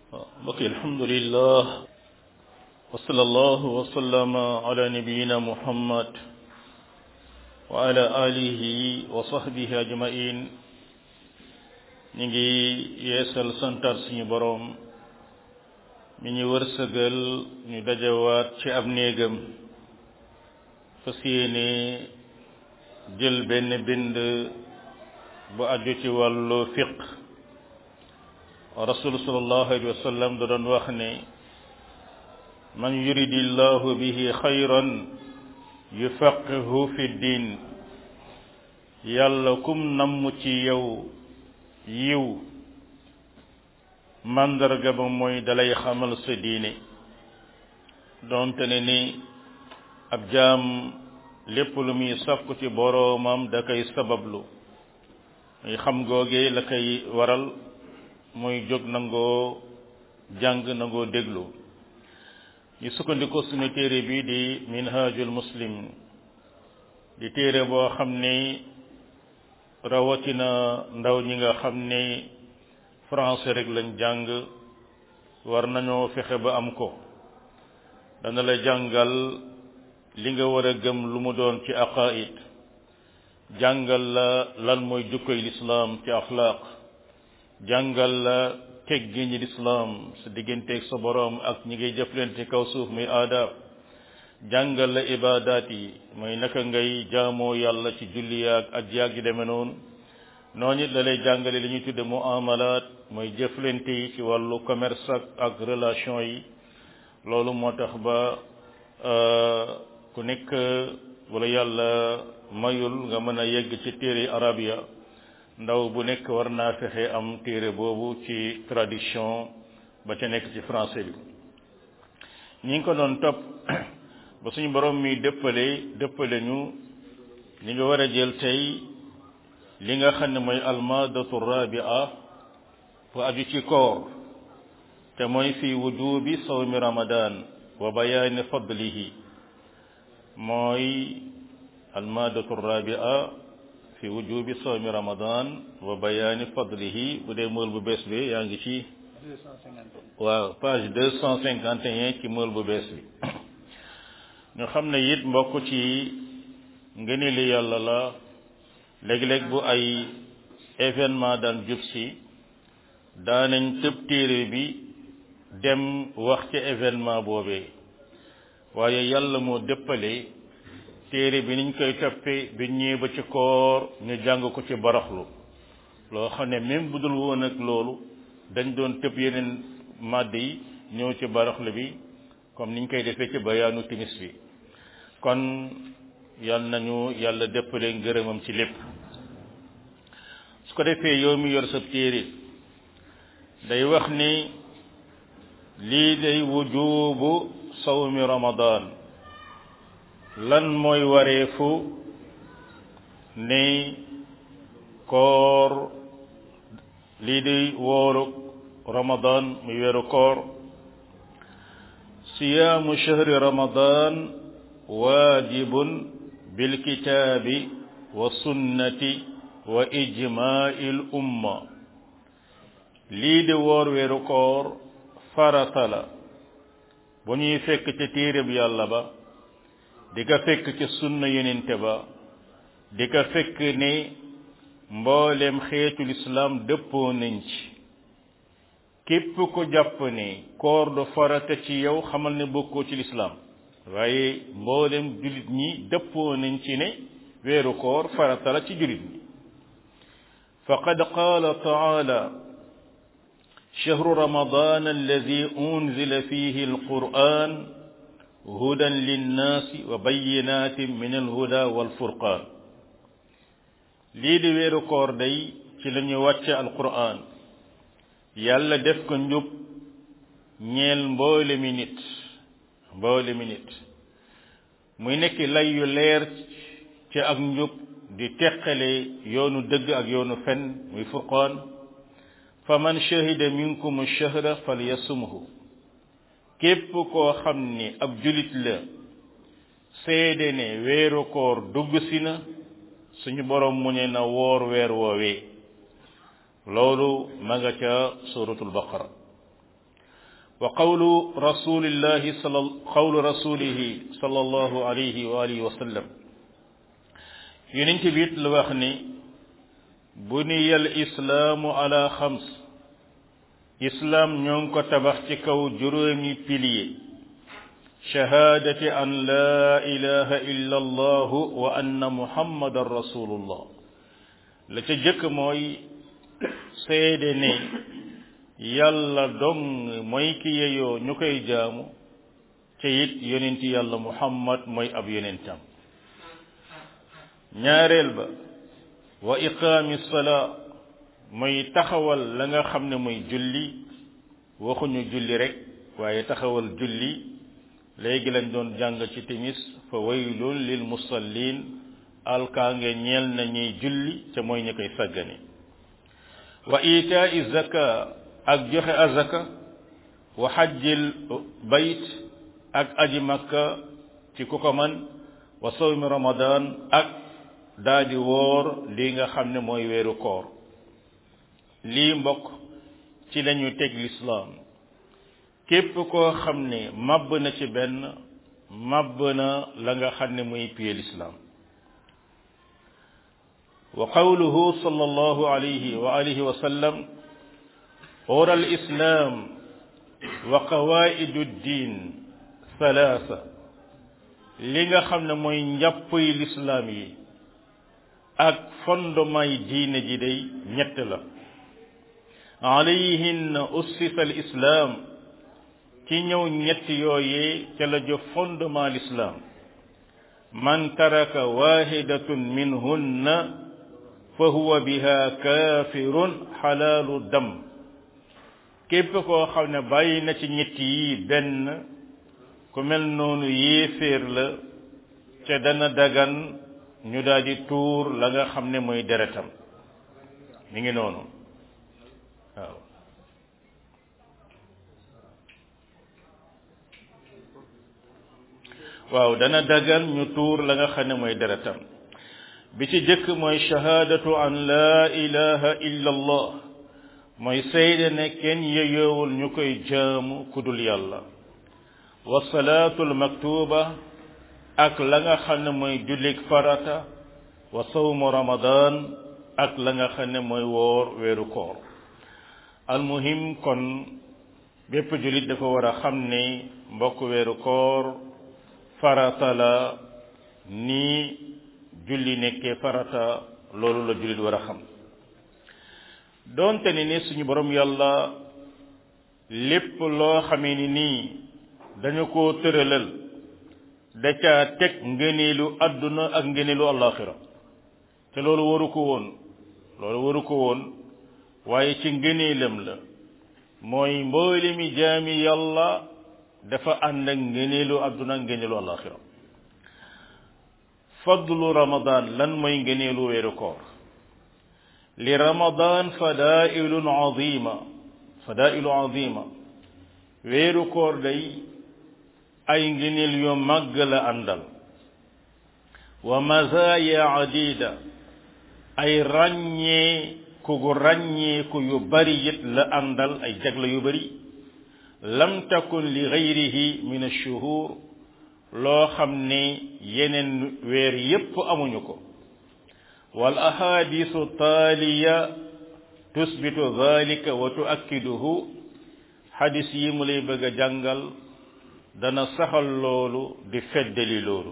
mbokk alhamdulillah wa sallallahu wa sallama ala nabiyina muhammad wa ala alihi wa sahbihi ajmain ñu ngi yeesal santar suñu boroom mi ñu wërsëgal ñu dajawaat ci ab néegam fas yéene jël benn bind bu aju ci wàllu fiq rasul sallallahu alayhi wa sallam da doon wax ne man yuridi llahu bihi xayran yufaqihu fi din yàlla kum namm ci yow yiw màndarga ba mooy dalay xamal sa diine doonte ne ni ab jaam lépp lu muy sàkku ci boroomam da koy sabablu muy xam googee la koy waral muy jóg nangoo jàng nangoo déglu ñu sukkandiku suñu téere bi di minhajul muslim di téere boo xam ne rawatina ndaw ñi nga xam ne français rek lañ jàng war nañoo fexe ba am ko dana la jàngal li nga war a gëm lu mu doon ci aqaid jàngal la lan mooy jukkoy lislaam ci axlaaq jàngal la teggi ñi lislaam sa digganteeg sa boroom ak ñi ngay jëflante kaw suuf muy aadaab jàngal la ibaadaat yi mooy naka ngay jaamoo yàlla ci julli yaag ak yaag yi demee noonu noonu it la lay jàngale li ñuy tudde muamalaat mooy jëflante yi ci wàllu commerce ak ak relation yi loolu moo tax ba ku nekk wala yàlla mayul nga mën a yegg ci téere arabia ndaw bu nekk war naa fexe am téere boobu ci traduction ba ca nekk ci français bi ñi ngi ko doon topp ba suñu borom mi dëppale dëppale ñu li nga war a jël tey li nga xam ne mooy almadatu rabia bu aju ci koor te mooy fi wujubi sawmi ramadan wa bayaani fadlihi mooy almadatu rabia fi wujubi sawmi ramadan wa bayaani fadlihi bu dee mool bu bees bi yaa ngi ci waaw page deux cent cinquante et un ci mool bu bees bi ñu xam ne it mbokk ci ngëni li yàlla la léeg-léeg bu ay événement daan jub si daanañ tëb téere bi dem wax ca événement boobee waaye yàlla moo dëppale téere bi niñ koy toppee bi ñëwee ba ci koor ñu jàng ko ci baraxlu loo xam ne même bu dul woon ak loolu dañ doon tëb yeneen màdd yi ñëw ci baraxlu bi comme niñ koy defee ci bayaanu timis bi kon yal nañu yàlla dëppale ngërëmam ci lépp su ko defee yow mi yor sa téere day wax ni lii day wujubu sawmi ramadan lan mooy wareefu ni koor lii day wooru ramadan muy weeru koor siyaamu shahri ramadan waajibun bilkitaabi wa sunnati wa ijmaai l umma lii di woor weeru koor farata la bu ñuy fekk ca téereb yàlla ba di ko fekk ca sunna yonente ba di ko fekk ne mboolem xeetu lislaam dëppoo nañ ci képp ko jàpp ne koor du farata ci yow xamal ne bokkoo ci lislaam waaye mboolem jullit ñi dëppoo nañ ci ne weeru koor farata la ci jullit ñi faqad qaala taala shahru ramadan alladi unzila fihi alquran hudan linnaasi wa bayinatin min alhuda walfurqan lii di weeru koor day ci la ñu wàcce alquran yàlla def ko njub ñeel mboole mi nit mboole mi nit muy nekk lay yu leer ci ak njub di teqale yoonu dëgg ak yoonu fen muy furqaan fa man shahida minkum shahra falyasumhu képp koo xam ni ab julit la seede ne weeru koor dugg si na suñu borom mu ne na woor weer woowee loolu ma nga ca suratul baqara wa qawlu rasulillahi sal qawlu rasulihi sallallahu alayhi wa alihi wa sallam yonent bi it lu wax ni buniya al islaamu ala xams islaam ñoo ngi ko tabax ci kaw juróomi pilier shahaadati an laa ilaha illa allah wa anna muhammadan rasulullah la ca jëkk mooy seede ne yàlla dong mooy ki yeyoo ñu koy jaamu ca it yonenti yàlla muhammad mooy ab yonentam ñaareel ba wa iqaami salaa mooy taxawal la nga xam ne mooy julli waxuñu julli rek waaye taxawal julli léegi lañ doon jàng ci timis fa waylun lil musallin alkaange ñeel na ñuy julli ca mooy ñi koy saggane wa itaa zaka ak joxe azaka wa xajjil bayt ak aji makka ci ku ko man wa sawmi ramadan ak daadi woor lii nga xam ne mooy weeru koor lii mbokk ci lañu teg lislaam képp koo xam ne màbb na ci benn màbb na la nga xam ne muy piye lislaam wa qawluhu sallallahu alayhi wa alihi wa sallam ora al islam wa qawaidu ddin thalaatha li nga xam ne mooy njàpp yi lislaam yi ak fondement yi diine ji day ñett la alayhin ussisa al islam ci ñëw ñett yooyee ca la jo fondement l'islam man taraka wahidatun minhunna fa huwa biha kafirun xalaalu dam képp koo xam ne bàyyi na ci ñett yi benn ku mel noonu yéeféer la ca dana dagan ñu daal di tuur la nga xam ne mooy deretam mi ngi noonu waaw waaw dana dagan ñu tuur la nga xam ne mooy deretam bi ci jëkk mooy shahaadatu an laa ilaha illa allah mooy seede ne kenn yeyoowul ñu koy jaamu kudul yàlla wa salaatul maktuba ak la nga xam ne mooy jullik farata wa sawmu ramadan ak la nga xam ne mooy woor weeru koor almuhim kon bépp jullit dafa war a xam ne mbokk weeru koor farata la nii julli nekkee farata loolu la jullit war a xam doonte ni ni suñu borom yàlla lépp loo xamee ni nii dañu ko tëralal da caa teg ngëneelu àdduna ak ngëneelu àllaaxira te loolu waru ko woon loolu waru ko woon waaye ci ngëneelam la mooy mboole mi jaami yàlla dafa ànd ak ngëneelu àdduna ak ngëneelu àllaaxira fadlu ramadan lan mooy ngëneelu weeru koor li ramadan fadailun azima fadailu azima weeru koor day ay ngëneel yu màgg la àndal wa mazaya adida ay ràññee ku gu ràññee ku yu bari it la àndal ay jagle yu bari lam takun li gayrihi min ashuhur loo xam ne yeneen weer yépp amuñu ko wal ahadisu taaliya tusbitu dhalika wa tuakkiduhu xadis yi mu lay bëgg a jàngal dana saxal loolu di feddali loolu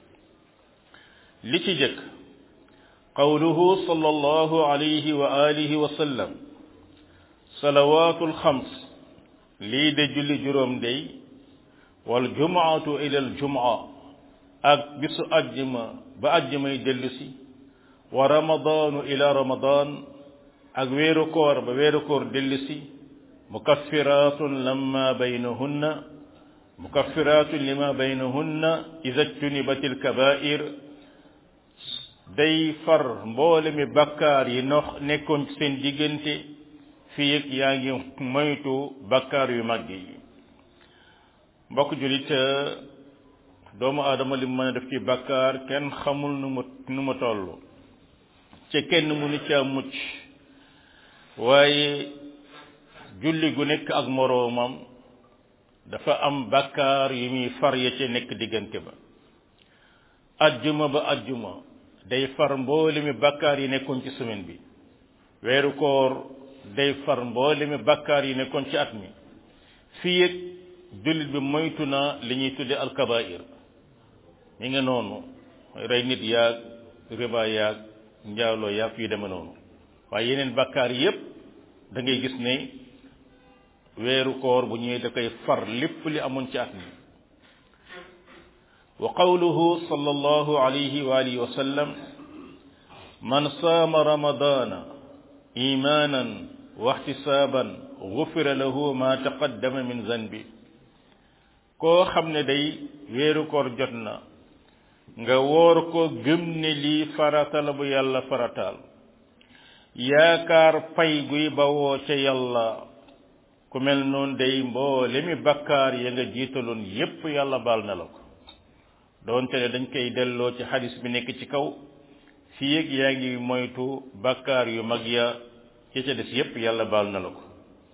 li ci jëkk qawluhu sallallahu alayhi wa alihi wa sallam salawaatul xams lii de julli juróom day wal jumaatu ila al jumaa ak bisu ajjuma ba ajjumay dellu si wa ramadaanu ila ramadaan ak weeru koor ba weeru koor dellu si mukaffiratun lamma baynahunna mukaffiratun lima baynahunna ida jtunibat alkabair day far mboole mi bakkaar yi nox nekkoon ci seen diggante fii ak yaa ngi moytu bakkaar yu mag yi mbokk julit doomu aadama li mu mën a def ci bakkaar kenn xamul nu mu nu mu toll ci kenn mënu caa mucc waaye julli gu nekk ak moroomam dafa am bakkaar yu muy far ya ca nekk diggante ba ajjuma ba ajjuma day far mboolemi bakkaar yi nekkoon ci semaine bi weeru koor day far mboolemi bakkaar yi nekkoon ci at mi fii ak jullit bi moytu na li ñuy tudde alkabair mi nga noonu rey nit yaag riba yaag njaaloo yaag yu deme noonu waaye yeneen bakkaar yépp da ngay gis ne weeru koor bu ñëwee da koy far lépp li amoon ci at mi wa qawluhu sallallahu alayhi wa alihi wa sallam man saama ramadana imanan wa ihtisaban gufira lahu ma taqaddama min zanbi koo xam ne day weeru koor jot na nga woor ko gëm ne lii farata la bu yàlla farataal yaakaar pay guy bawoo ca yàlla ku mel noonu day mboole mi bakkaar ya nga jiitaloon yépp yàlla baal na la ko doonte ne dañ koy delloo ci xadis bi nekk ci kaw fii ak yaa ngi moytu bakkaar yu mag ya ci ca des yépp yàlla baal na la ko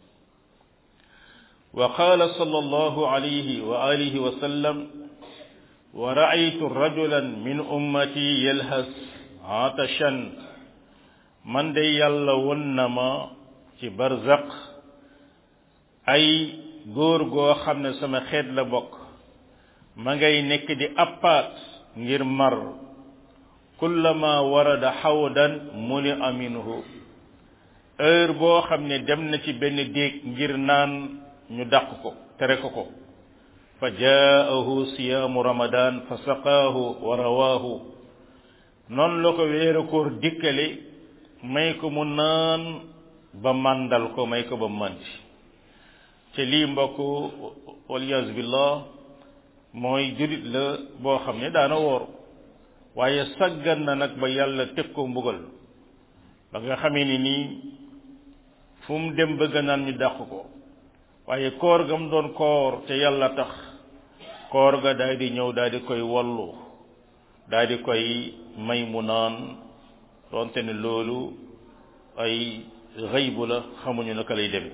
wa qaala sallallahu alayhi wa alihi wa sallam wa ra'aytu rajulan min ummati yalhas atashan man de yàlla won na ma ci barzaq ay góor goo xam ne sama xeet la bokk ma ngay nekk di appaat ngir mar kullama warada xawdan muni aminuhu heure boo xam ne dem na ci benn déeg ngir naan ñu dàq ko tere ko ko fa jaahu siyaamu ramadan fa saqaahu wa rawaahu noonu la ko weeru koor dikkale may ko mu naan ba màndal ko may ko ba màndi te lii mbokk waliyaasu billah mooy jurit la boo xam ne daana woor waaye saggan na nag ba yàlla teg ko mbugal ba nga xamee ni nii fu mu dem bëgg naan ñu dàq ko waaye koor ga mu doon koor te yàlla tax koor ga daal di ñëw daal di koy wallu daal di koy may mu naan doonte ne loolu ay xëybu la xamuñu naka lay demee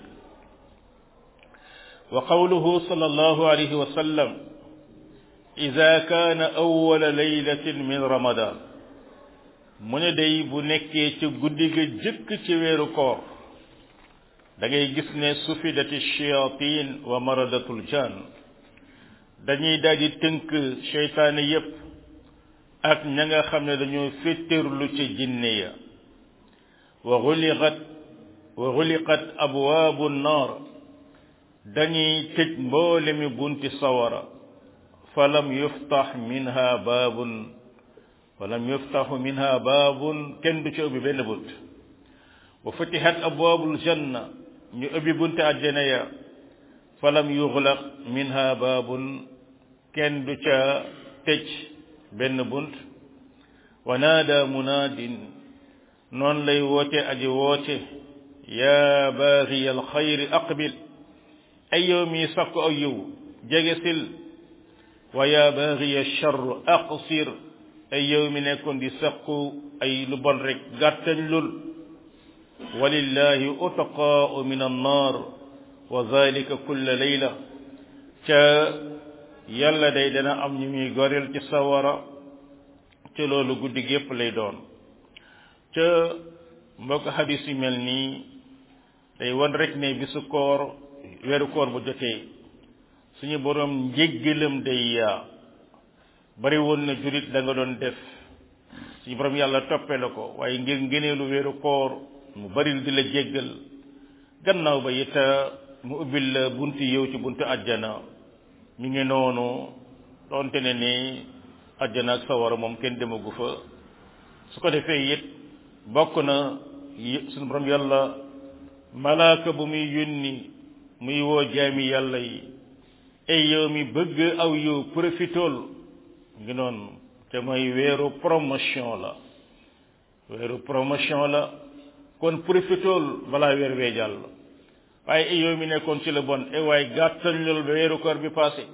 wa qawluhu sallallahu alayhi wa sallam ida kaana awwala laylatin min ramadan mu ne day bu nekkee ci guddi ga jëkk ci weeru koor da ngay gis ne sufidati shayatin wa maradatul jan dañuy daal di tënk seytaane yépp ak ña nga xam ne dañoo féttéerlu ci jinne ya wa xuliqat wa xuliqat abwaabu naar dañuy tëj mboole mi bunti sawara falam yuftax minha baabun falam yuftaxu minha baabun kenn du ci ubbi benn bunt wa futihat abwaabul janna ñu ubbi bunti àjjana ya falam yuxlaq minha baabun kenn du ca tëj benn bunt wa naada munaadin noonu lay woote aji woote yaa baaxiya alxayri aqbil ay yow mi sakku aw yiw jege sil wa yaa baaxiya charr aqsir ay yow mi nekkoon di sakku ay lu bon rek gàttañ lul walillahi utaqaau min annar wa zalika kulla layla ca yàlla day dana am ñu muy goreel ci sawara ca loolu guddi gépp lay doon ca mbokk xadis yu mel nii day wan rek ne bisu koor weeru koor bu jotee suñu borom njéggalam day yaa bari woon na jurit da nga doon def suñu borom yàlla toppe la ko waaye ngir ngëneelu weeru koor mu baril di la jéggal gannaaw ba it mu ubbil la bunti yow ci buntu àjjana mi ngi noonu doonte ne ni àjjana ak sawara moom kenn demagu fa su ko defee it bokk na suñu borom yàlla malaaka bu muy yónni muy woo jaami yàlla yi ay yow mi bëgg aw yow profitool ngi noonu te mooy weeru promotion la weeru promotion la kon profitool balaa weer wee jàll waaye ay yow mi nekkoon ci la bon e waaye gàttal lool ba weeru koor bi passé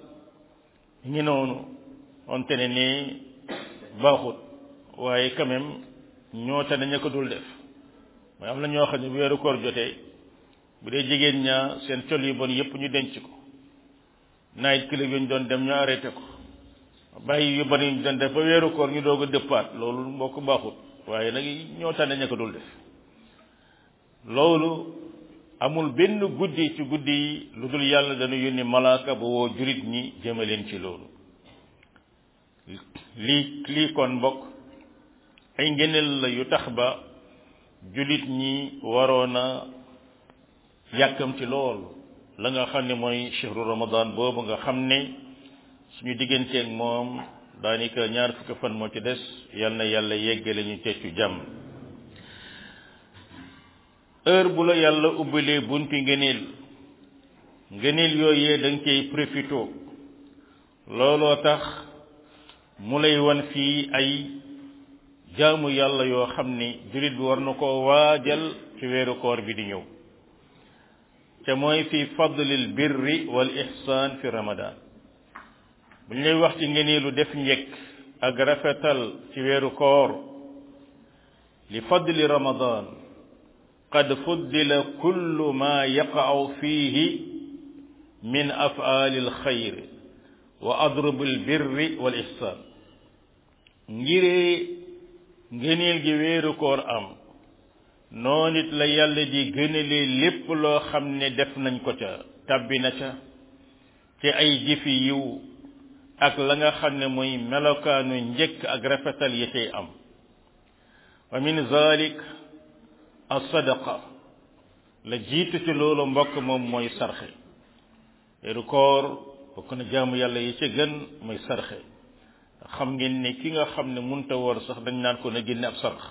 ngi noonu onte ne nii baaxut waaye quand même ñoo te nañu ko dul def mooy am na ñoo xam ne bu weeru koor jotee bu dee jigéen ñaa seen col yu bon yépp ñu denc ko night club yi ñu doon dem ñu arrêté ko bàyyi yu bari ñu doon def ba weeru koor ñu doog a dëppaat loolu moo ko baaxut waaye nag ñoo tànne ña ko dul def loolu amul benn guddi ci guddi yi lu dul yàlla dana yónni malaaka ba woo jurit ñi jëmaleen ci loolu lii lii kon mbokk ay ngeneel la yu tax ba julit ñi waroon a yàkkamti lool la nga xam ne mooy chehru ramadan boobu nga xam ne suñu digganteeg moom daanaka ñaar fukki fan moo ci des yal na yàlla yeggale ñu ceccu jàmm heure bu la yàlla ubbilee bunti ngëneel ngëneel yooyee da nga cay profito looloo tax mu lay wan fii ay jaamu yàlla yoo xam ni jullit bi war na koo waajal ci weeru koor bi di ñëw te mooy fi fadlil birri wal ihsan fi ramadan bu ñu lay wax ci ngëneelu def njëkk ak rafetal ci weeru koor li fadli ramadan qad fuddila kullu ma yaqa'u fihi min af'ali alxayr wa adrub albirri wal ihsan ngiree ngëneel gi weeru koor am noo nit la yàlla di gënalee lépp loo xam ne def nañ ko ca tabbi na ca ci ay jëfi yiw ak la nga xam ne mooy melokaanu njëkk ak rafetal yi cay am wa min zalik as-sadaqa la jiitu ci loolu mbokk moom mooy sarxe weeru koor bokk na jaamu yàlla yi ci gën mooy sarxe xam ngeen ne ki nga xam ne munta woor sax dañ naan ko na génne ab sarx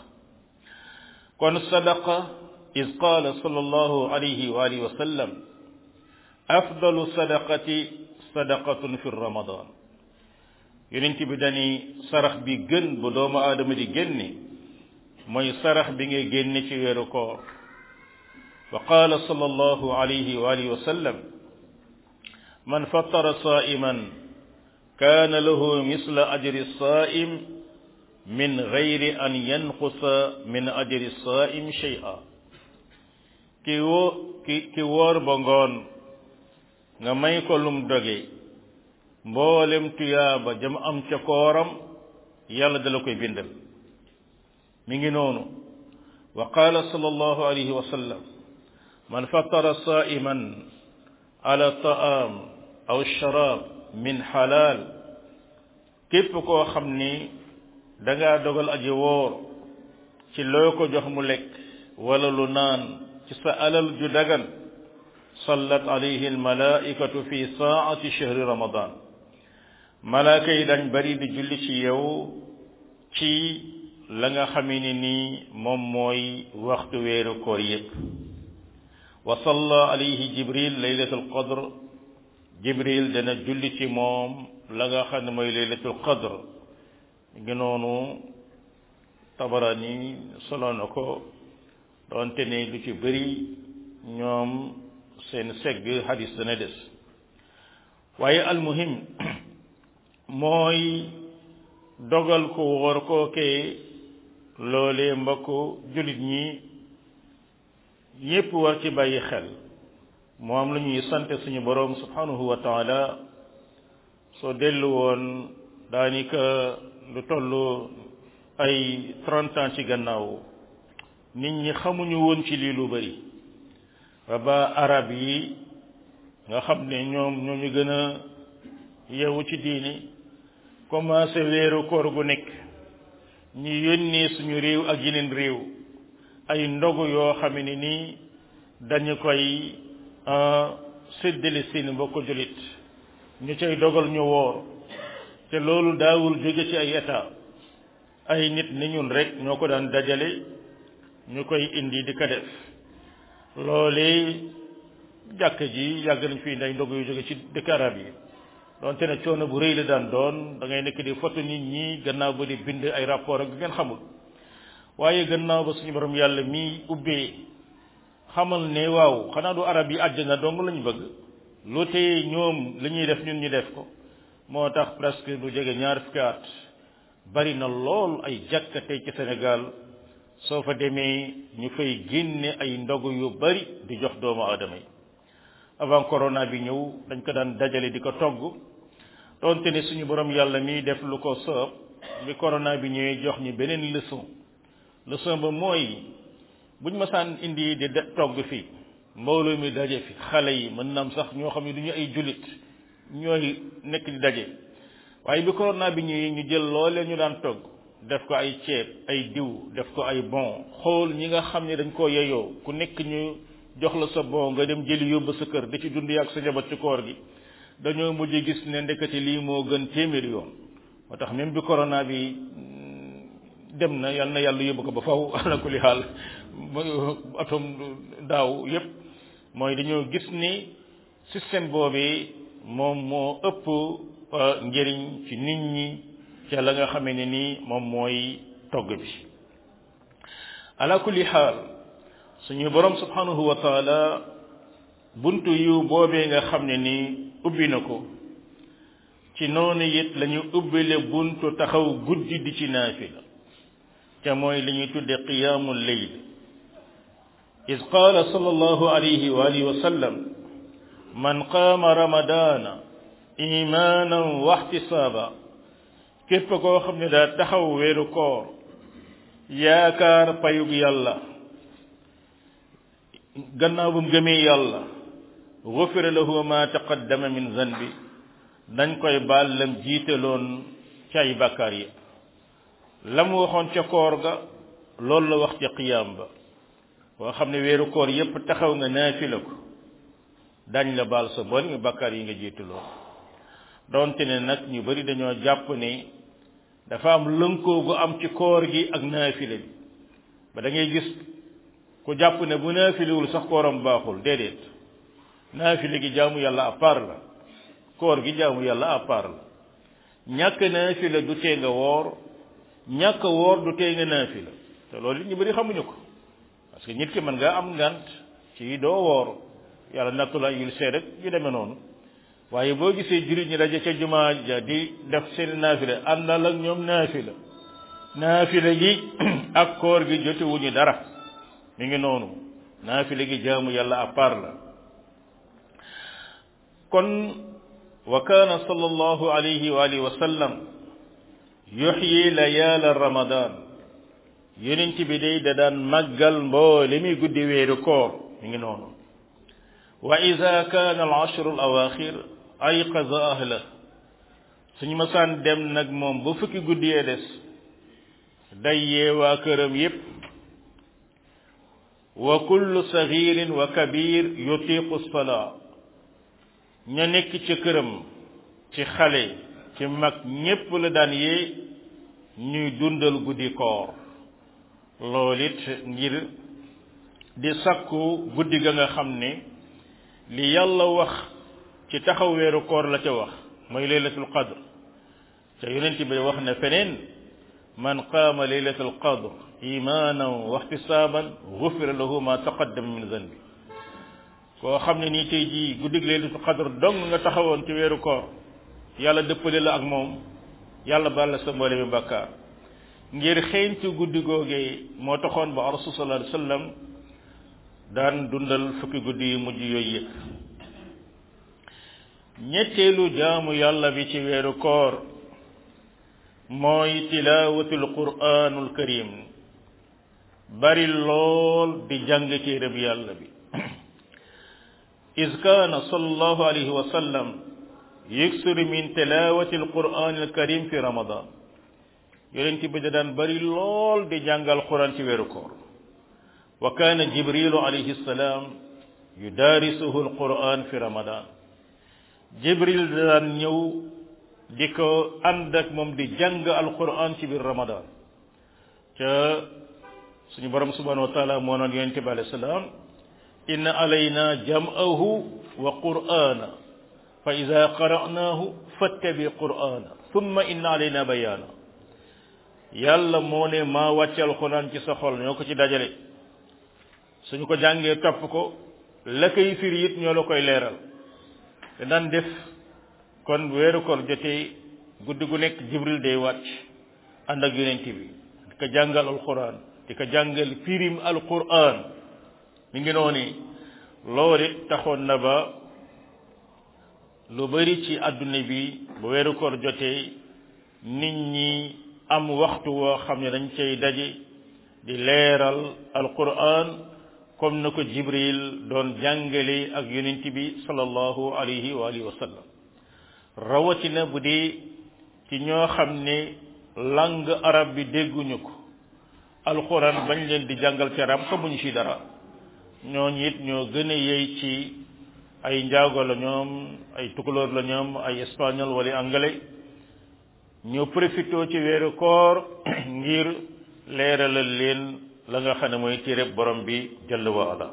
kon sadaqa is qaala sallallahu alayhi wa alihi wa sallam afdalu sadaqati sadaqatun fi ramadan yonent bi dani sarax bi gën bu doomu aadama di génne mooy sarax bi ngay génne ci weeru koor wa qaala sallallahu alayhi wa alihi wa sallam man fattara saa'iman kaana lahu misla ajri saa'im min gayri an yanqusa min ajri saa'im shay'a ki woo ki ki woor ba ngoon nga may ko lum doge mboolem tuyaaba jam am ca kooram yàlla dala koy bindal mi ngi noonu wa qaala sallallahu alayhi wa sallam man fattara saa'iman ala ta'am aw sharaab min xalaal képp koo xam ni dangaa dogal aji woor ci loo ko jox mu lekk wala lu naan ci sa alal ju dagan sallat alayhi almalaikatu fi saati shahri ramadan malaaka yi dañ bari di julli ci yow ci la nga xamee ni nii moom mooy waxtu weeru koor yépp wa salla alayhi jibril laylatul qadr jibril dana julli ci moom la nga xam ne mooy laylatul qadr ngi noonu tabarani solo na ko doonte ne lu ci bëri ñoom seen segg hadis dana des waaye almuhim mooy dogal ko woor kookee loolee mbokk jullit ñi ñépp war ci bàyyi xel moom la ñuy sant suñu boroom subhanahu wa taala soo dellu woon daanaka lu toll ay trente ans ci gannaaw nit ñi xamuñu woon ci lii lu bari ba ba arab yi nga xam ne ñoom ñoo ñu gën a yeewu ci diini commencé weeru koor gu nekk ñu yónnee suñu réew ak yeneen réew ay ndogu yoo xam ne nii dañu koy séddale seeni mbokk jullit ñu cay dogal ñu woor te loolu daawul jóge ci ay état ay nit ni ñun rek ñoo ko daan dajale ñu koy indi di ko def loole jàkk ji yàgg nañ fi nday ndog yu jóge ci dëkk arab yi donte ne coono bu rëy la daan doon da ngay nekk di photo nit ñi gannaaw ba di bind ay rapport ak ngeen xamul waaye gannaaw ba suñu borom yàlla mi ubbee xamal ne waaw xanaa du arab yi àjjana dong lañu bëgg lu tey ñoom li ñuy def ñun ñu def ko moo tax presque lu jege ñaar fukki at bari na lool ay jàkka tey ci Sénégal soo fa demee ñu fay génne ay ndogu yu bari di jox doomu aadama yi avant corona bi ñëw dañ ko daan dajale di ko togg doonte ne suñu borom yàlla mi def lu ko soob bi corona bi ñëwee jox ñi beneen leçon leçon ba mooy buñ masaan indi di togg fii mbooloo mi daje fi xale yi mën naam sax ñoo xam ne du ñu ay jullit ñooy nekk di daje waaye bi corona bi ñëwee ñu jël loolee ñu daan togg def ko ay ceeb ay diw def ko ay bon xool ñi nga xam ne dañ koo yeyoo ku nekk ñu jox la sa bon nga dem jëli yóbbu sa kër da ci dund ak sa njaboot ci koor gi dañoo mujj gis ne ndekete lii moo gën téeméeri yoon moo tax même bi corona bi dem na yal na yàlla yóbbu ko ba faw ala kulli xaal atom daaw yépp mooy dañoo gis ni système boobi moom moo ëpp njëriñ ci nit ñi ca la nga xamee ne nii moom mooy togg bi ala kulli xaal suñu borom subhanahu wa taala buntu yu boobee nga xam ne nii ubbi na ko ci noonu it lañu ubbile buntu taxaw guddi di ci naafila ca mooy li ñuy tudde qiyaamu leyl is qaala sallallahu alayhi wa alihi wa sallam man qaama ramadaana imaanan waxtisaaba képp koo xam ne daa taxaw weeru koor yaakaar payug yàlla gannaaw bu mu gëmee yàlla gufira lahu ma taqaddama min zanbi dañ koy baal lam jiitaloon ci ay bàkkaar yi la mu waxoon ca koor ga loolu la wax ca qiyaam ba boo xam ne weeru koor yépp taxaw nga naafila ko dañ la baal sa bon nga bàkkaar yi nga jiitaloon donte ne nag ñu bari dañoo jàpp ne dafa am lënkoo gu am ci koor gi ak naafile bi ba da ngay gis ku jàpp ne bu naafilewul sax kooram baaxul déedéet naafile gi jaamu yàlla à part la koor gi jaamu yàlla à part la ñàkk naafile du tee nga woor ñàkk woor du tee nga naafila te loolu ñu bari xamuñu ko parce que nit ki mën nga am ngant ci doo woor yàlla nattu la yul see rek yu demee noonu waaye boo gisee jullit ñi daje ca jumaa ja di def seen naafila àndal ak ñoom naafila naafila gi ak koor gi jotewuñu dara mi ngi noonu naafila gi jaamu yàlla à part la kon wa kaana sallallahu alayhi wa alihi wa sallam yuxyi layaala ramadan yonent bi day da daan màggal mboole mi guddi weeru koor mi ngi noonu wa ida kaana al ashru al awaxir ayqaza ahla suñu masaan dem nag moom ba fukki guddi yee des day yee waa këram yépp wa kullu sagirin wa kabir yutiqu salaa ña nekk ci këram ci xale ci mag ñépp la daan yee ñuy dundal guddi koor loolu it ngir di sakku guddi ga nga xam ne li yàlla wax ci taxaw weeru koor la ca wax mooy laylatul qadr ca yonent bi wax ne feneen man qaama laylatul qadr imanan wa ihtisaban gufira lahu ma taqaddama min zanbi koo xam ne nii tey jii guddig laylatul qadr dong nga taxawoon ci weeru koor yàlla dëppale la ak moom yàlla baal la sa mboole bi bàkkaar ngir xeeñtu guddi googee moo taxoon ba rasul sallallahu alayhi wasallam daan dundal fukki guddi yu mujj yooyu yëpp ñetteelu jaamu yàlla bi ci weeru koor mooy tilaawatul quraanul karim bari lool di jàng téereb yàlla bi is kaana sallallahu alayhi wa sallam yuksiru min tilawati alquran alkarim fi ramadan yonent bi da daan bari lool di jàngal quran ci weeru koor wa kaana jibrilu alayhi salaam yudaarisuhu alquran fi ramadan jibril da daan ñëw di ko ànd ak moom di jàng alquran ci biir ramadan ca suñu borom subhanahu wa taala moo noon yonent bi alayhi salaam inna alayna jam'ahu wa qur'ana fa ida qara'naahu fattabi qur'ana thumma inna alayna bayaana yàlla moo ne maa wàcce alxuraan ci sa xol ñoo ko ci dajale suñu ko jàngee topp ko la koy firi it ñoo la koy leeral te daan def kon weeru koor jotee guddi gu nekk jibril day wàcc ànd ak yonent bi di ko jàngal alxuraan di ko jàngal firim alxuraan mi ngi noonu loolu it taxoon na ba lu bari ci àdduna bi bu weeru koor jotee nit ñi am waxtu woo xam ne dañ cay daje di leeral alquran comme na ko jibril doon jàngale ak yonent bi sallallahu alayhi wa alihi wa sallam rawatina bu dee ci ñoo xam ne langue arab bi dégguñu ko alquran bañ leen di jàngal ci arab xamuñu ci dara ñooñu it ñoo gën a yey ci ay njaago la ñoom ay tukulóor la ñoom ay espagnol wala anglais ñoo profité ci weeru koor ngir leeralal leen la nga xam ne mooy téereb borom bi jalla wa ala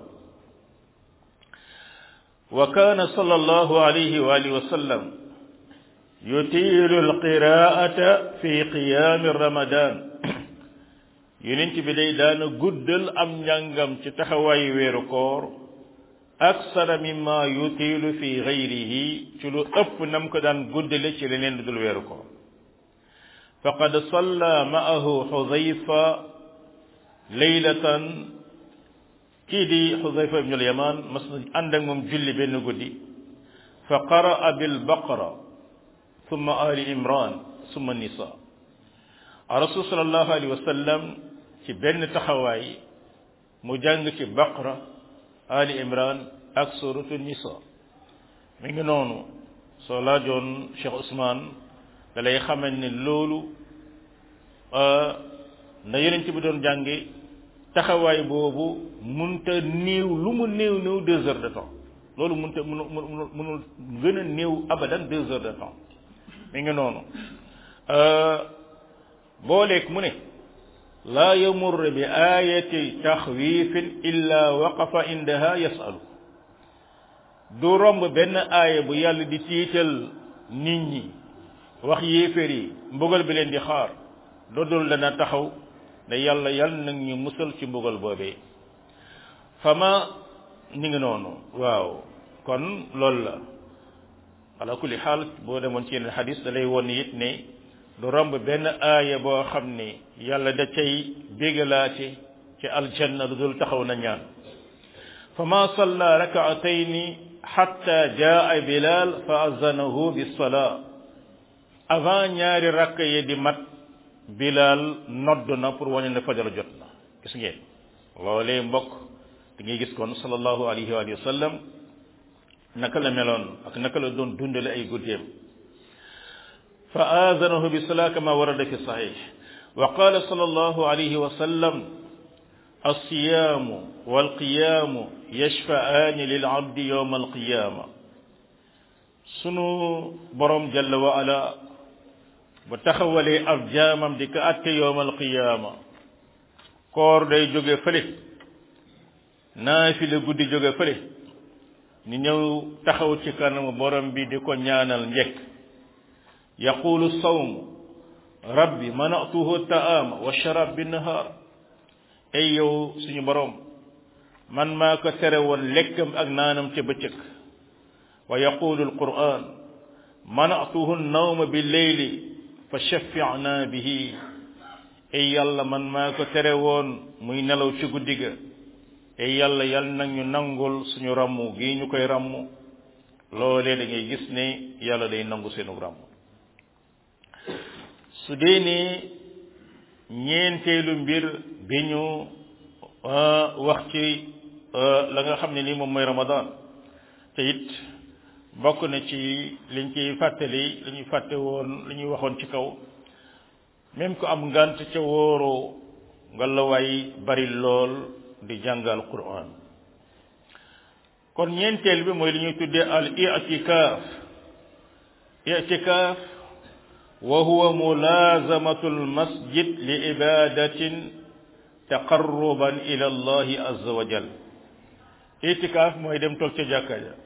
wa kaana sallallahu alayhi wa alihi wa sallam yutiilu alqiraata fi qiyaami ramadan yonent bi day daana guddal am njàngam ci taxawaayu weeru koor aksara mimma yutiilu fi gayrihi ci lu ëpp nam ko daan guddale ci leneen lu dul weeru koor faqad salla ma'ahu xudayfa leylatan kii di xudayfa ibnu alyaman mas na ànd ak moom julli benn guddi fa qaraa bilbaqara summa ali imran summa nisa rasul sallallahu alayhi wa sallam ci benn taxawaay mu jàng ci baqara ali imran ak suratu nisa mi ngi noonu soo laajoon Cheikh Ousmane da lay xamal ne loolu na yonent bi doon jànge taxawaay boobu munta néew lu mu néew néew deux heures de temps loolu munta munu munu munul gën a néew abadan deux heures de temps mi ngi noonu booleeg mu ne laa yamur bi ayati taxwifin illa waqafa indaha yasalu du romb benn aaya bu yàlla di tiital nit ñi wax yéeféer yi mbugal bi leen di xaar dodul dana taxaw ne yàlla yàlla nag ñu musal ci mbugal boobee fama ni ngi noonu waaw kon loolu la ala kulli xaal boo demoon ci yeneen xadis da lay won it ne du romb benn aaya boo xam ne yàlla da cay bégalaate ci aljanna lu dul taxaw na ñaan fama salla rakaatayni xatta jaa bilal fa azanahu bisalaa avant ñaari rakk yi di mat bilal nodd na pour wane ne fajar jot na gis ngeen loolee mbokk da ngay gis kon sallallahu alayhi wa sallam naka la meloon ak naka la doon dundale ay guddeem fa aazanahu bi salaa kama warada fi sahih wa qala sallallahu alayhi wa sallam alsiyaamu walqiyaamu yashfa'aani lil abdi yawma alqiyaama sunu borom jalla wa ala bu taxawalee ab jaamam di ko atte yawma alqiyaama koor day jóge fële naafila guddi jóge fële ni ñëw taxaw ci kanamu borom bi di ko ñaanal njekk yaqulu sawm rabbi manatuhu ta'ama wa sharab bi nahaar ay yow suñu borom man maa ko tere woon lekkam ak naanam ca bëccëg wa yaqulu alquran manatuhu nawma bi leyli fa shafi'na bihi ay yàlla man maa ko tere woon muy nelaw ci guddi ga ay yàlla yal nag ñu nangul suñu ràmmu gii ñu koy ràmmu loolee da ngay gis ne yàlla day nangu seenu ràmm su dee ne ñeenteelu mbir bi ñu wax ci la nga xam ne nii moom mooy ramadan te it bokk na ci liñ ciy fàttali li ñuy fàtte woon li ñuy waxoon ci kaw même ku am ngant ca wóoroo nga la waay bari lool di jàngal quran kon ñeenteel bi mooy li ñuy tuddee al i'tikaaf i'tikaaf wa huwa mulazamatu al masjid li ibadatin taqarruban ila allahi azza wa jal i'tikaaf mooy dem toog ca jàkka ja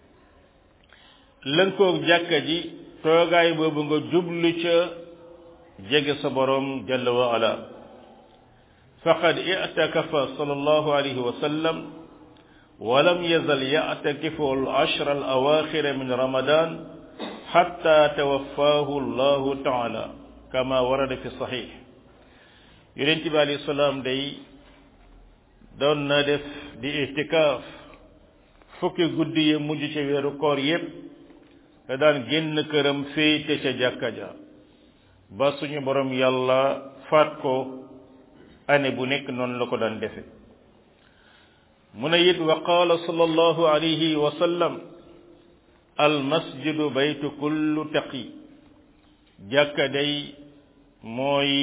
lënkoog jàkka ji toogaay boobu nga jublu ca jege sa borom jalla wa ala faqad i'takafa sallallahu alayhi wa sallam wa lam yazal ya'takifu al-ashra al-awakhir min ramadan hatta tawaffahu Allahu ta'ala kama warada fi sahih yonent bi alayhi salaam day doon na def di i'tikaf fukki guddi yi mujj ci weeru koor yépp da daan génn këram féete ca jàkka ja ba suñu borom yàlla faat ko année bu nekk noonu la ko daan defe mu ne it wa qaala sallallahu alayhi wa sallam al masjidu baytu kullu taqi jàkka day mooy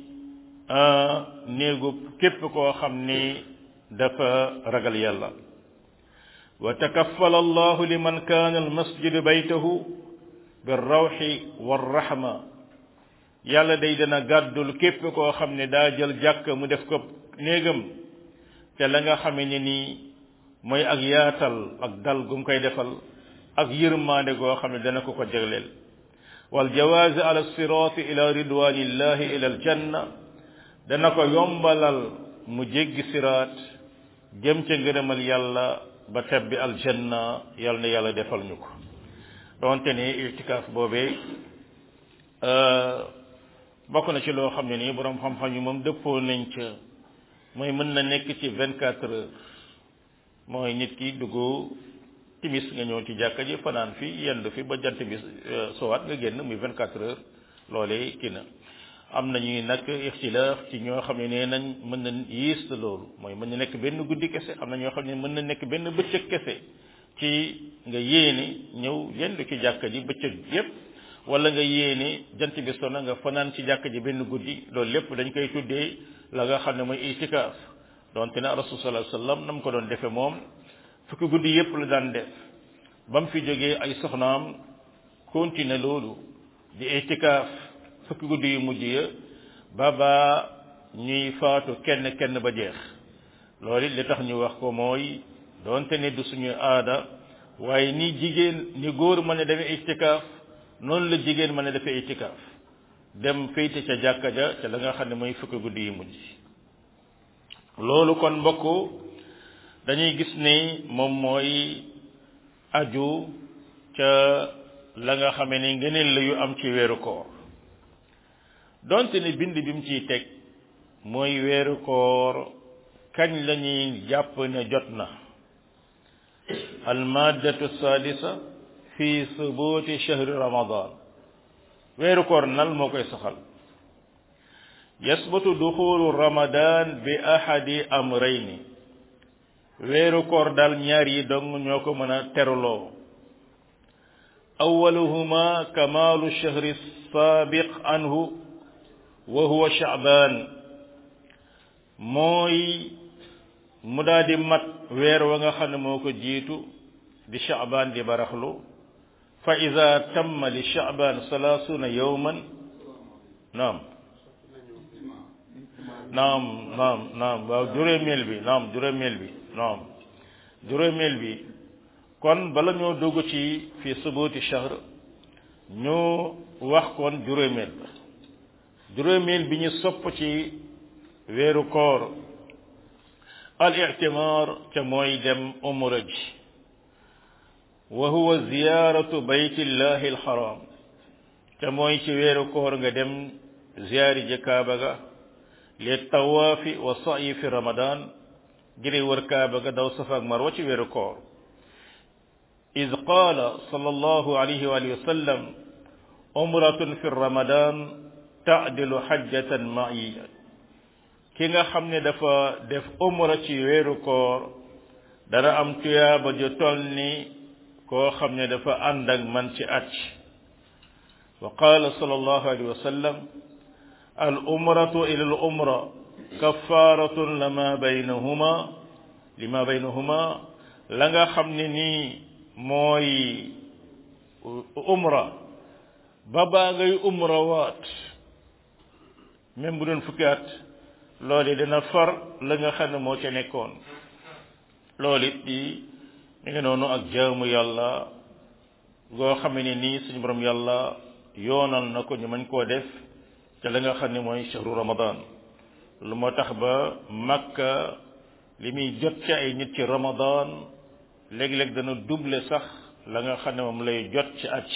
néegu képp koo xam ni dafa ragal yàlla wa takaffala allahu liman kaana al masjidu baytahu birrawxi warrahma yàlla day dana gàddul képp koo xam ne daa jël jàkk mu def ko néegam te la nga xame ne nii mooy ak yaatal ak dal gum koy defal ak yërmaande goo xam ne dana ko ko jagleel wal jawaazi ala siraati ila ridwanillahi ila aljanna dana ko yombalal mu jéggi siraat jëm ca ngërëmal yàlla ba tebbi aljanna yàlla na yàlla defal ñu ko donte ne itikaaf boobee bokk na ci loo xam ne nii borom xam-xam yi moom dëppoo nañ ca mooy mën na nekk ci vingt quatre heures mooy nit ki dugg timis nga ñëw ci jàkka ji fanaan fi yendu fi ba jant bi sowaat nga génn muy vingt quatre heures loolee kii na am na ñuy nag ixtilaaf ci ñoo xam ne nee nañ mën na yiis loolu mooy mën na nekk benn guddi kese am na ñoo xam ne mën na nekk benn bëccëg kese ci nga yéene ñëw yendu ci jàkka ji bëccëg yépp wala nga yéene jant bi sona nga fanaan ci jàkka ji benn guddi loolu lépp dañ koy tuddee la nga xam ne mooy itikaaf donte ne rasul sallallahu alayhi wasallam na mu ko doon defe moom fukki guddi yépp la daan def ba mu fi jógee ay soxnaam continuer loolu di itikaaf fukki guddi yu mujj ya ba ba ñuy faatu kenn kenn ba jeex loolu li tax ñu wax ko mooy donte ne du suñu aada waaye ni jigéen ni góor mën a demee itikaaf noonu la jigéen mën a defee itikaaf dem féyte ca jàkka ja ca la nga xam ne mooy fukki guddi yu mujj loolu kon mbokk dañuy gis ni moom mooy aju ca la nga xamee ni ngëneel la yu am ci weeru koor donte ne bind bi mu ciy teg mooy weeru koor kañ la ñuy jàpp ne jot na almaddatu sadisa fi subuti shahri ramadan weeru koor nal moo koy saxal yasbutu duxulu ramadan bi ahadi amrayni weeru koor daal ñaar yi dong ñoo ko mën a teruloo awaluhuma kamalu shahri sabiq anhu wa huwa sha'ban mooy mu daal di mat weer wa nga xam ne moo ko jiitu di sha'ban di baraxlu fa ida tamma li sha'ban salaasuna yawman naam naam naam naam waaw juróomeel bi naam juróomeel bi naam juróomeel bi kon bala ñoo dugg ci fi subuti shahr ñu wax kon juróomeel ba juróomeel bi ñu sopp ci weeru koor al i'timar ca mooy dem umra ji wa huwa ziyaratu baytillahi alxaram ca mooy ci weeru koor nga dem ziyaari ji kaaba ga li tawaafi wa sa'yi fi ramadan ngir wër kaaba ga daw safa ak marwa ci weeru koor id qaala sallallahu alayhi wa alihi wa sallam umratun fi ramadan taadilu xajjatan ma'iya ki nga xam ne dafa def umra ci weeru koor dana am tuyaaba ju toll ni koo xam ne dafa ànd ak man ci at wa qaala sallallahu alayhi wa sallam al umratu ila al umra kaffaratun lama baynahuma lima baynahuma la nga xam ne nii mooy umra ba baa ngay umra waat même bu doon fukki at loolu dina far la nga xam ne moo ca nekkoon loolu it di mi ngi noonu ak jaamu yàlla goo xam ne nii suñu borom yàlla yoonal na ko ñu mën koo def ca la nga xam ne mooy shahru ramadan lu moo tax ba makka li muy jot ci ay nit ci ramadan léeg-léeg dana double sax la nga xam ne moom lay jot ci at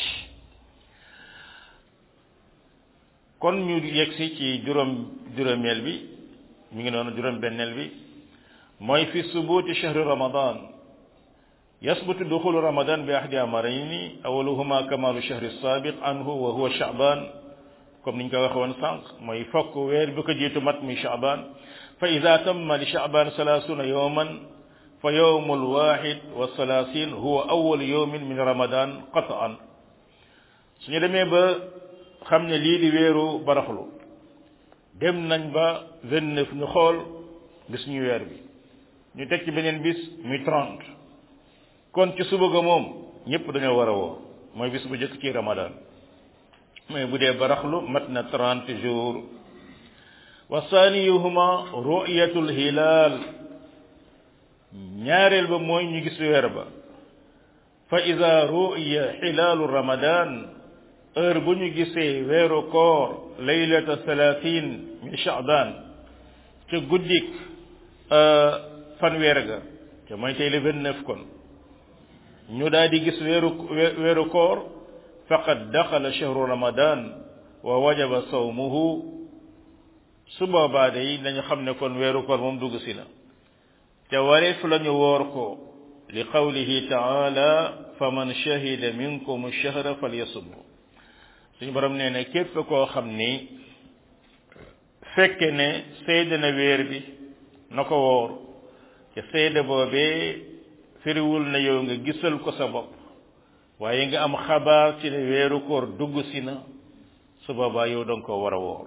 kon ñu yegsi ci juróom juróomeel bi mi ngi noonu juróom benneel bi mooy fi subuti shahri ramadan yasbutu duxulu ramadan bi ahdi amarayni awaluhuma kamalu shahri sabiq anhu wa huwa sha'ban comme niñ ko waxe woon sànq mooy fokk weer bi ko jiitu mat muy sha'ban fa ida tamma li sha'ban salaasuna yawman fa yawmu alwahid wa salaasin huwa awwal yawmin min ramadan qat'an suñu demee ba xam ne lii di weeru baraxlu dem nañ ba vingt neuf ñu xool gis ñu weer bi ñu teg ci beneen bis muy trente kon ci suba ga moom ñëpp dañoo war a woo mooy bis bu njëkk ci ramadan mais bu dee baraxlu mat na trente jours wa saaniyuhuma ru'yatul hilal ñaareel ba mooy ñu gis weer ba fa ida ru'ya hilaalu ramadan heure bu ñu gisee weeru koor laylata salatin min sha'ban ca guddik fanweer ga te mooy tey le vingt neuf kon ñu daal di gis weeru weeru koor faqad daxala shahru ramadan wa wajaba sawmuhu su boobaa day nañu xam ne kon weeru koor moom dugg si na te wareef lañu woor ko li qawlihi taala faman shahida minkum shahra falyasumhu suñu borom nee na képp koo xam ni fekke ne seede na weer bi na ko woor te seede boobee firiwul na yow nga gisal ko sa bopp waaye nga am xabaar ci ne weeru koor dugg si na su boobaa yow danga ko war a woor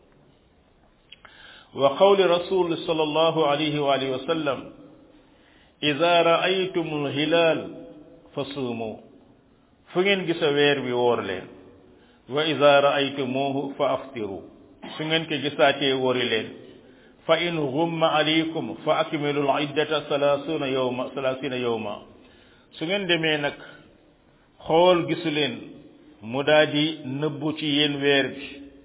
wa qawli rasul sallallahu alayhi wa alihi wa sallam ida raaytum alhilal fa suumu fu ngeen gisa weer bi woor leen wa ida raaytumuhu fa aftiru su ngeen ko gisaatee wori leen fa in gumma alaykum fa akmilu al-iddata salaasuna yawma salaasina yawma su ngeen demee nag xool gisu leen mu daa di nëbbu ci yéen weer bi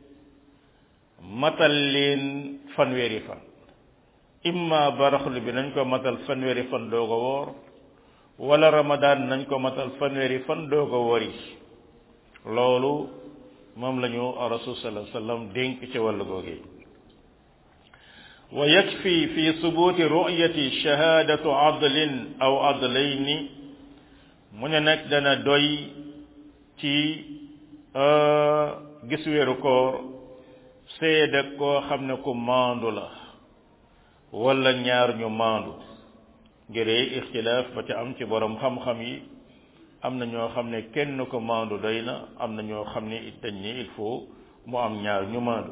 matal leen fanweeri fan imma baraxlu bi nañ ko matal fanweeri fan doog a woor wala ramadan nañ ko matal fanweeri fan doog a wori loolu moom la ñu rasul sallallahu alayhi wasallam dénk ci wàllu googee wa yakfi fi subuti ru'yati shahadatu adlin aw adlayni mu ne nag dana doy ci gis weeru koor seede koo xam ne ku maandu la wala ñaar ñu maandu ngëree ixtilaaf ba ca am ci borom xam-xam yi am na ñoo xam ne kenn ko maandu doy na am na ñoo xam ne it dañ ni il faut mu am ñaar ñu maandu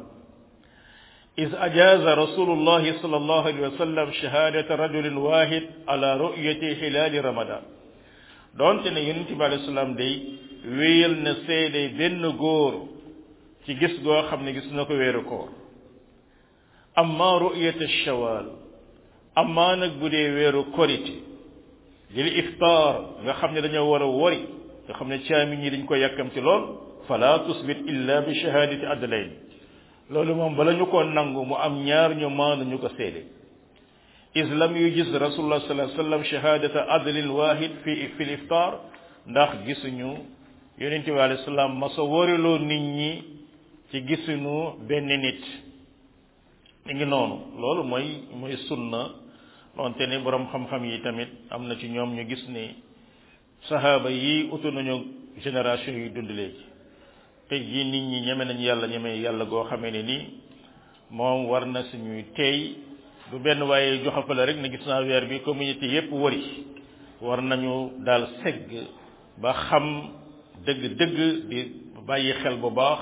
is ajaza rasulullahi sallallahu alayhi wa sallam shahadata rajulin wahid ala ru'yati hilali ramadan donte ne yonent bi alayhi salaam day wéyal na seede benn góor ci gis goo xam ne gis na ko weeru koor amma ru'yata shawal amma nag bu dee weeru korite lil iftaar nga xam ne dañoo war a wori nga xam ne caami ñi dañ ko yàkkam ci lool fala tusbit illa bi shahadati adlayn loolu moom bala ñu ko nangu mu am ñaar ñu maandu ñu ko seede is lam yujiz rasulullah sallallahu alayhi wasallam shahadata adlin wahid fi fi iftar ndax gisuñu yonente bi alayhi salaam masa woriloo nit ñi ci gisuñu benn nit mi ngi noonu loolu mooy mooy sunna donte ne borom xam-xam yi tamit am na ci ñoom ñu gis ni sahaaba yi utu nañu génération yi dund léegi tey jii nit ñi ñeme nañ yàlla ñeme yàlla goo xamee ne nii moom war na suñuy teey du benn waaye joxafale rek ne gis naa weer bi communauté yépp wari war nañu daal segg ba xam dëgg-dëgg di bàyyi xel bu baax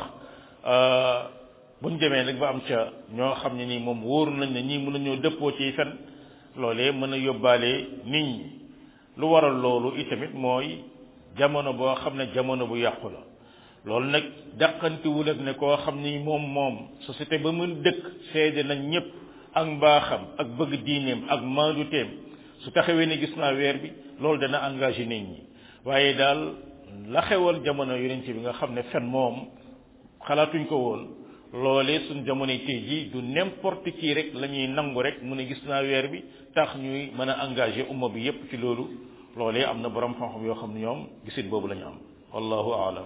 buñ demee nag ba am ca ñoo xam ne nii moom wóor nañ ne ñii mën nañoo dëppoo ci fen loolee mën a yóbbaale nit ñi lu waral loolu itamit mooy jamono boo xam ne jamono bu yàqu la loolu nag dàqantiwul ak ne koo xam ni moom moom société ba mën dëkk seede nañ ñëpp ak mbaaxam ak bëgg diineem ak maanduteem su taxawee ne gis naa weer bi loolu dana engagé nit ñi waaye daal la xewal jamono yonent bi nga xam ne fen moom xalaatuñ ko woon loolee suñ jamono tey ji du n'importe qui rek la ñuy nangu rek mu ne gis naa weer bi tax ñuy mën a engagé umma bi yépp ci loolu loolee am na borom xam-xam yoo xam ne ñoom gisit boobu la ñu am wallahu aalam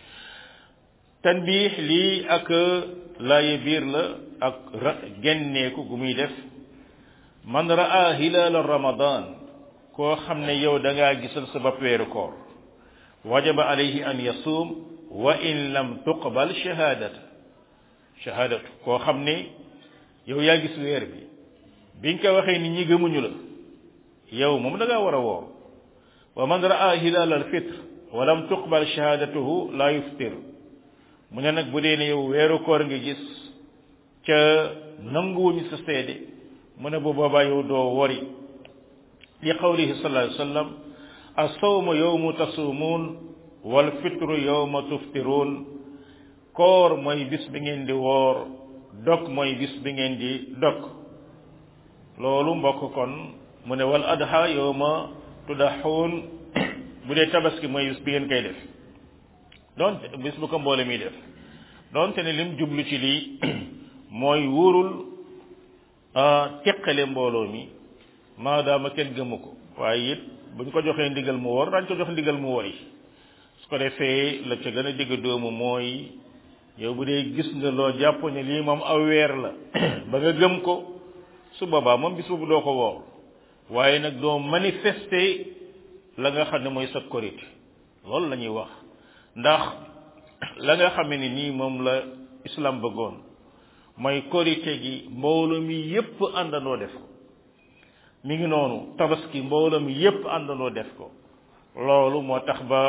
tanbiix lii ak laaye biir la ak ra genneeku gu muy def man raa hilaala ramadan koo xam ne yow da ngaa gisal sa bopp weeru koor wajaba alayhi an yasuum wa in lam tuqbal shahadata shahadatu koo xam ne yow yaa gis weer bi bi nga ko waxee nit ñi gëmuñu la yow moom da ngaa war a woor wa man raa hilal al fitr wa lam tuqbal shahadatuhu la yuftir mu ne nag bu dee ne yow weeru koor nga gis ca nanguwuñu sa seede mu ne bu boobaa yow doo wori li qawlihi sallallahu alayhi wa sallam as-sawmu yawmu tasuumuun wal fitru yawma tuftiruun koor mooy bis bi ngeen di woor dog mooy bis bi ngeen di dog loolu mbokk kon mu ne wal adha yawma tudaxuun bu dee tabaski mooy bis bi ngeen koy def donte bis bu ko mboole mi def donte ne lim jublu ci lii mooy wóorul teqale mbooloo mi maadaama kenn gëmu ko waaye it buñ ko joxee ndigal mu wor dañ ko jox ndigal mu wori su ko defee la ca gën a digg doomu mooy yow bu dee gis nga loo jàpp ne lii moom aw weer la ba nga gëm ko su boobaa moom bis boobu doo ko woor waaye nag doo manifester la nga xam ne mooy sa korite loolu la ñuy wax ndax la nga xam ne nii moom la islam bëggoon mooy korite gi mbooloo mi yépp àndandoo def ko mi ngi noonu tabaski mbooloo mi yépp àndandoo def ko loolu moo tax ba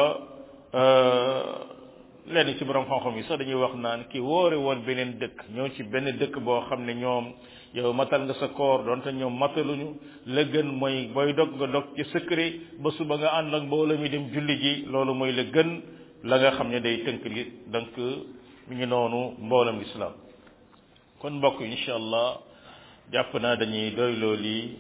lenn ci borom xam-xam yi sax dañuy wax naan ki woore woon beneen dëkk ñëw ci benn dëkk boo xam ne ñoom yow matal nga sa koor donte ñoom mataluñu la gën mooy booy dog nga dog ci secret ba suba nga ànd ak mbooloo mi dem julli ji loolu mooy la gën la nga xam ne day tënk li donc mi ngi noonu mboolam islam kon mbokk incha allah jàpp naa dañuy doyloo lii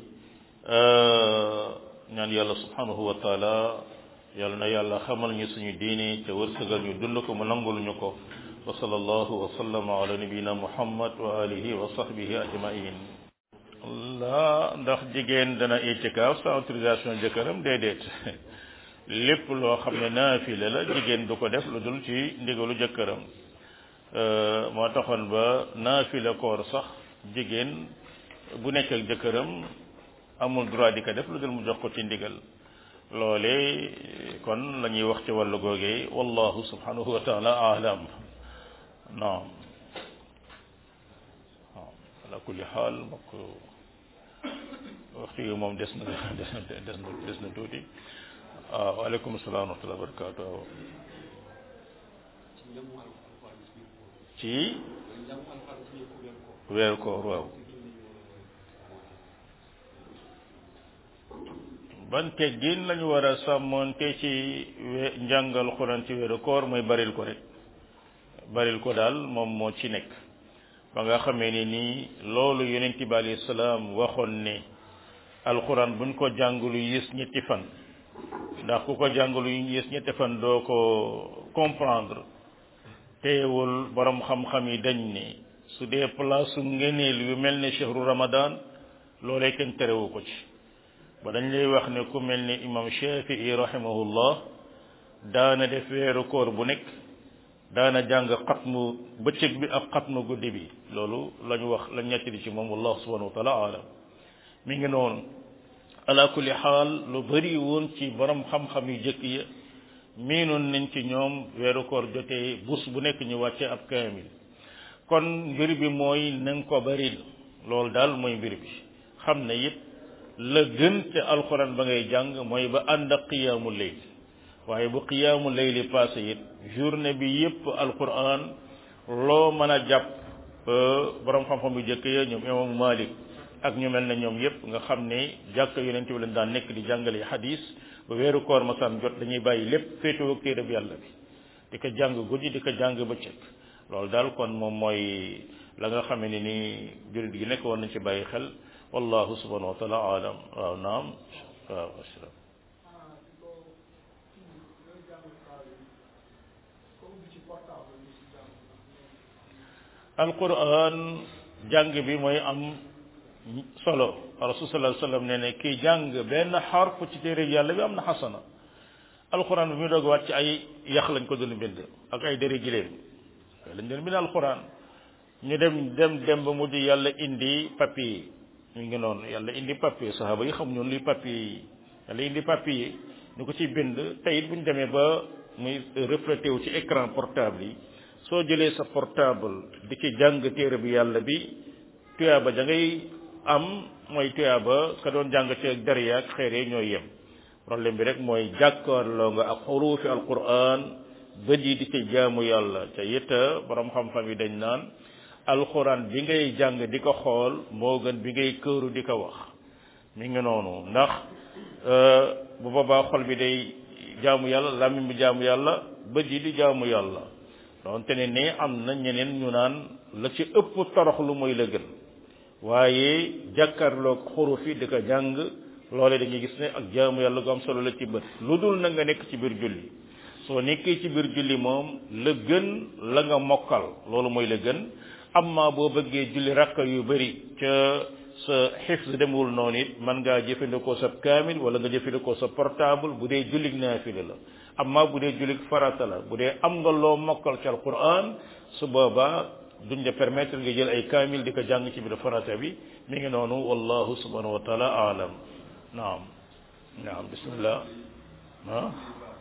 ñaan yàlla subhanahu wa taala yàlla na yàlla xamal ñu suñu diini te wërsëgal ñu dund ko mu nangul ñu ko wa sallallahu wa sallama ala nabiyina muhammad wa alihi wa sahbihi ajmain la ndax jigéen dana itikaaf sa autorisation jëkkëram déedéet lépp loo xam ne naafile la jigéen du ko def lu dul ci ndigalu jëkkëram moo taxoon ba naafile koor sax jigéen bu nekk ak jëkkëram amul droit di ko def lu dul mu jox ko ci ndigal loole kon la ñuy wax ci wàllu googee wallahu subhanahu wa taala alam naam waaw ala kulli xaal mbokk waxtu yi moom des na des na des na des na tuuti waaw waaleykum salaam wa rahmatulah wa barakaatu waaw ci weeru koor waaw ban teggin lañu war a sàmmoonte ci we njàngal xuraan ci weeru koor mooy baril ko rek baril ko daal moom moo ci nekk ba nga xamee ni nii loolu yonent bi alayhi salaam waxoon ne alxuraan buñ ko jàngalu yées ñetti fan ndax ku ko jàngalu yées ñetti fan doo ko comprendre teewul borom xam-xam yi dañ ne su dee place su ngeneel yu mel ne chehru ramadan loolee kenn terewu ko ci ba dañ lay wax ne ku mel ni imam shafii rahimahullah daana def weeru koor bu nekk daana jàng xatmu bëccëg bi ak xatmu guddi bi loolu la ñu wax la ñetti di ci moom wallahu subhanahu wa taala alam mi ngi noonu ala kulli xaal lu bari woon ci borom xam-xam yu jëkk ya miinoon nañ ci ñoom weeru koor jotee bus bu nekk ñu wàcce ab kaamil kon mbir bi mooy na nga ko baril loolu daal mooy mbir bi xam ne it la gën te alxuraan ba ngay jàng mooy ba ànd ak qiyaamu layl waaye bu qiyaamu layli passé it journée bi yépp alxuraan loo mën a jàpp borom xam-xam yu jëkk ya ñoom imam Malik ak ñu mel ne ñoom yépp nga xam ne jàkk yonent bi lañ daan nekk di jàngale hadis ba weeru koor masaan jot dañuy bàyyi lépp féetewoo ak téereb yàlla bi di ko jàng guddi di ko jàng bëccëg loolu daal kon moom mooy la nga xamee ne ni jurit gi nekk woon nañ ci bàyyi xel wallahu subhanahu wa taala alam waaw naam waaw asalaam alquran jàng bi mooy am solo rasul sallallahu alayhi wasallam nee ne kii jàng benn xarf ci téere yàlla bi am na xasana alquran bi muy doog wàcc ay yax lañ ko doon bind ak ay dëri giléem lañ doon bind alquran ñu dem dem dem ba mujj yàlla indi papier yi ñu ngi noonu yàlla indi papier saxaaba yi xam ñoon luy papier yi da lay indi papier ñu ko ci bind te it bu ñu demee ba muy reflété wu ci écran portable yi soo jëlee sa portable di ci jàng téere bi yàlla bi tuyaaba da ngay am mooy tuyaaba ka doon jàng ci dariya ak xeere ñooy yem problème bi rek mooy jàkkaarloo nga ak xuruufi alquran bët yi di ci jaamu yàlla te it borom xam-xam yi dañ naan alquran bi ngay jàng di ko xool moo gën bi ngay këru di ko wax mi ngi noonu ndax bu boobaa xol bi day jaamu yàlla làmmiñ bi jaamu yàlla bët yi di jaamu yàlla donte ne ne am na ñeneen ñu naan la ci ëpp torox lu mooy la gën waaye jàkkaarloog xuruf yi di ko jàng loole dañuy gis ne ak jaamu yàlla gu am solo la ci bët lu dul na nga nekk ci biir julli soo nekkee ci biir julli moom la gën la nga mokkal loolu mooy la gën amma boo bëggee julli rakka yu bëri ca sa xifs demul noonu it mën ngaa jëfandikoo sa kaamil wala nga jëfandikoo sa portable bu dee jullig naafila la amma bu dee jullig farata la bu dee am nga loo mokkal ci alquran su boobaa duñ la permettre nga jël ay kaamil di ko jàng ci biir farata bi mi ngi noonu wallahu subhanahu wa taala aalam naam naam bismillah ah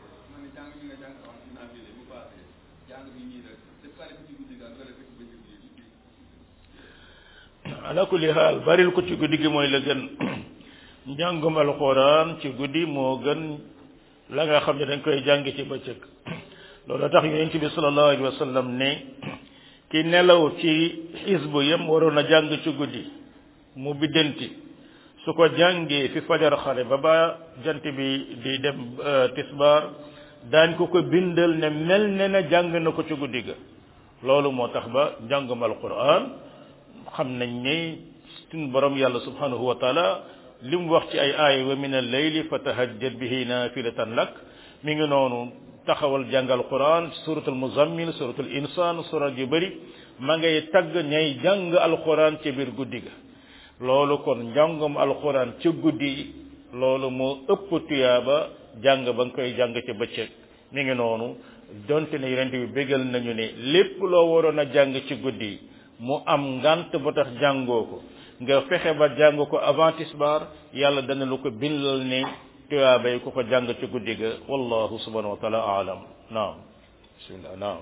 ala kulli xaal baril ko ci guddi gi mooy la gën njàngum alxuraan ci guddi moo gën la nga xam ne dañ koy jàng ci bëccëg loolu tax yonent bi sallallahu alayhi wa sallam ne ki nelaw ci xisbu yam waroon a jàng ci guddi mu biddanti su ko jàngee fi fajar xale ba ba jant bi di dem tisbaar daañ ko ko bindal ne mel ne na jàng na ko ci guddi ga loolu moo tax ba njàngum alquran xam nañ ne suñu borom yàlla subhanahu wa taala li mu wax ci ay aaya wa min al-layli fatahajjad bihi nafilatan lak mi ngi noonu taxawal jàngal quran suratul muzammil suratul insan surat yu bëri ma ngay tagg ñay jàng alquran ci biir guddi ga loolu kon njàngum alquran ci guddi loolu moo ëpp tuyaaba jàng ba nga koy jàng ci bëccëg mi ngi noonu donte ne yonent bi bégal nañu ne lépp loo waroon a jàng ci guddi mu am ngant ba tax jàngoo ko nga fexe ba jàng ko avant tisbar yàlla dana lu ko bindal ne tuyaabay ku ko jàng ci guddi ga wallahu subhanahu wa taala aalam naam bismillah naam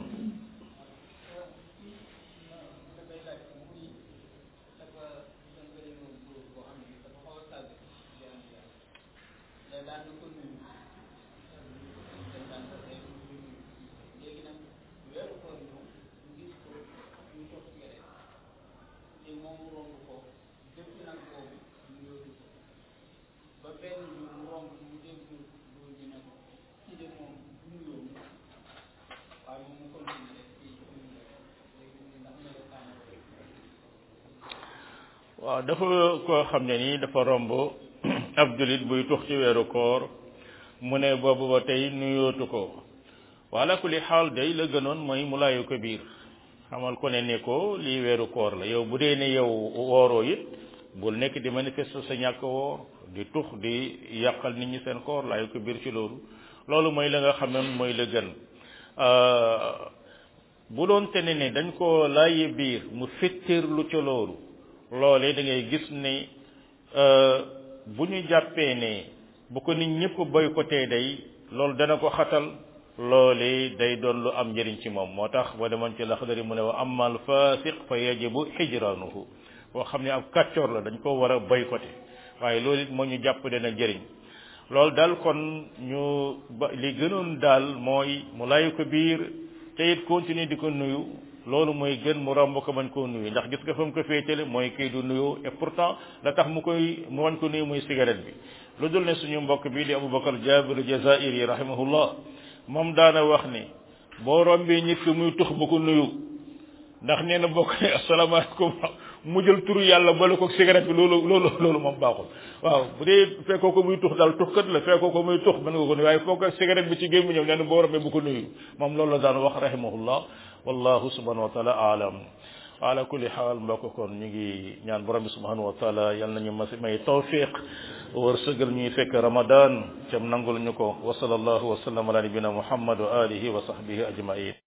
waaw dafa koo xam ne nii dafa romb ab julit buy tux ci weeru koor mu ne boobu ba tey nuyootu ko wala ku li xaal day la gënoon mooy mu laayu ko biir xamal ko ne ne ko lii weeru koor la yow bu dee ne yow wooroo it bul nekk di manifester sa ñàkk woor di tux di yàqal nit ñi seen koor laayu ko biir ci loolu loolu mooy la nga xam ne mooy la gën bu doon te ne ne dañ ko laaye biir mu fettirlu ca loolu loolee da ngay gis ne bu ñu jàppee ne bu ko nit ñëpp boycotté day loolu dana ko xatal loolee day doon lu am njëriñ ci moom moo tax ba demoon ci laxdari mu ne wa amal fasiq fa yajibu hijranuhu boo xam ne ab kàccoor la dañ ko war a boycotté waaye loolu it moo ñu jàpp dana njëriñ loolu daal kon ñu ba li gënoon daal mooy mu lay ko biir te it continuer di ko nuyu loolu mooy gën mu romb ko bañ koo nuyu ndax gis nga fa mu ko féetale mooy kii du nuyoo et pourtant la tax mu koy mu wañ ko nuyu muy cigarette bi lu dul ne suñu mbokk bii di Aboubacar Jabir Jazairi rahimahullah moom daana wax ne boo rombee nit ki muy tux bu ko nuyu ndax nee na bokk ne asalaamaaleykum mu jël turu yàlla bala ko cigarette bi loolu loolu loolu moom baaxul waaw bu dee fekkoo ko muy tux daal tuxkat la fekkoo ko muy tux mën nga ko nuyu waaye foo ko cigarette bi ci gémmu ñëw nee na boo rombee bu ko nuyu moom loolu la daan wax rahimahullah wallahu subhanahu wa taala aalam ala kulli xaal mbokk kon ñu ngi ñaan borom bi subhanahu wa taala yal nañu mas may tawfiq war sëgal ñuy fekk ramadan cam nangul ñu ko wa sallallahu wa sallam ala nabina muhammad wa alihi wa sahbihi ajmain